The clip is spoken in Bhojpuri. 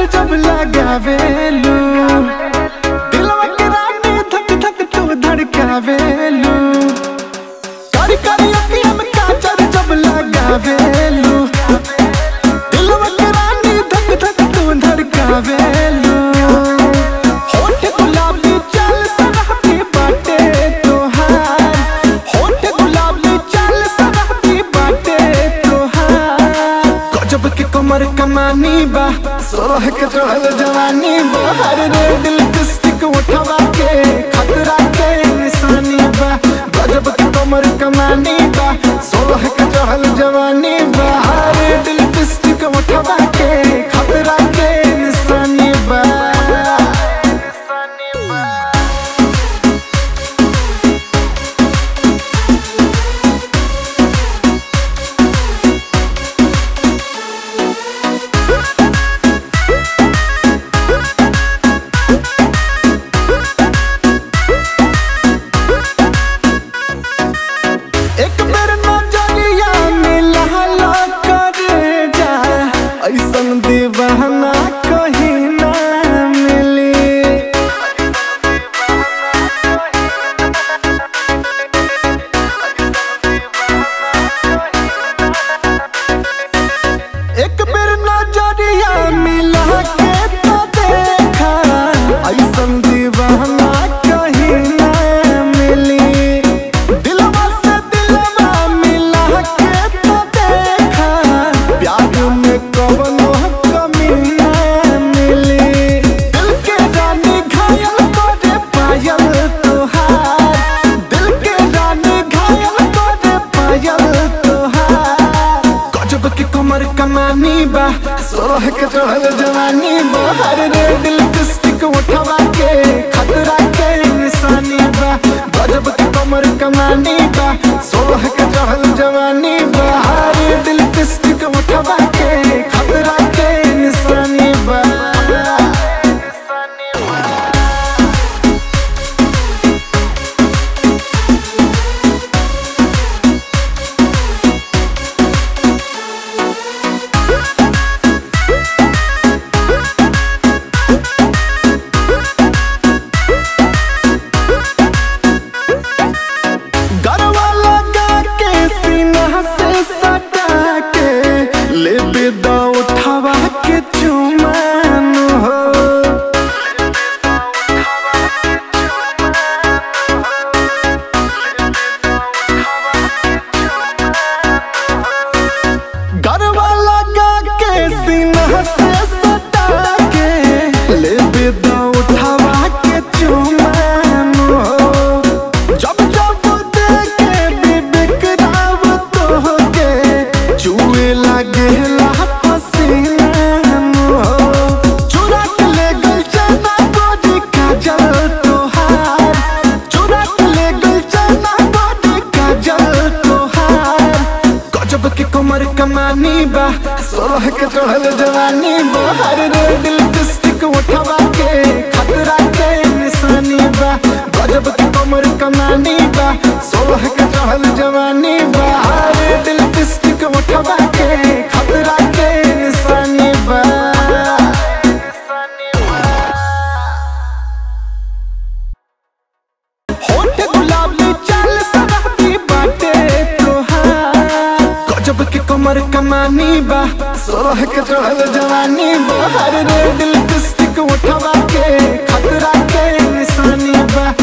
काजर जब लगावेलू दिलवा के रानी धक धक तू धड़कावेलू कारी कारी अखियां में काजर जब लगावेलू दिलवा के रानी धक धक तू धड़कावेलू होठ गुलाबी चाल सरहदी बाटे तोहार होठ गुलाबी चाल सरहदी बाटे तोहार गजब के कमर कमानी बा सोलह के चढ़ल जवानी बा हर रेड लिपस्टिक उठवा के खतरा के निशानी बा गजब के कमर कमानी बा सोलह के चढ़ल जवानी बा हर रेड लिपस्टिक उठवा के खतरा के निशानी बा एक बेर नजरिया मिला करे जा ऐसन दीवाना कहीं ना मिली एक बेर नजरिया मिला के तो देखा ऐसन दीवाना कहीं ना मिली दिलवा से दिलवा मिला के तो देखा प्यार में कवनो कमी ना मिली दिल के रानी घायल करे पायल तोहार दिल के रानी घायल करे पायल तोहार गजब के कमर कमानी बा सोलह के चढ़ल जवानी बा हर रेड लिपस्टिक उठवा के खतरा के निशानी बा गजब के कमर कमानी बा सोलह के चढ़ल जवानी बा हर रेड लिपस्टिक उठवा के खतरा के निशानी बा गरवा लगा के सीना से सटा के ले बेदा उठावा के चुमान हो गरवा लगा के सीना से सटा के ले बेदा उठावा के चुमान हो जब जब देखे बिबिक राव तोहके चुए लागेला पसीना हो चुरा के ले गल चना गोरी काजल तोहार चुरा के ले गल चना गोरी काजल तोहार गजब के कमर कमानी बा सोलह के चढ़ल जवानी बा हर रेड लिपस्टिक उठवा के खतरा के निशानी बा गजब के कमर कमानी बा सोलह के चढ़ल जवानी बा हर रेड लिपस्टिक उठवा के खतरा के निशानी बा होठ गुलाबी चाल सरहदी बाटे तोहार गजब के कमर कमानी बा सोलह के चढ़ल जवानी बा हर रेड लिपस्टिक उठवा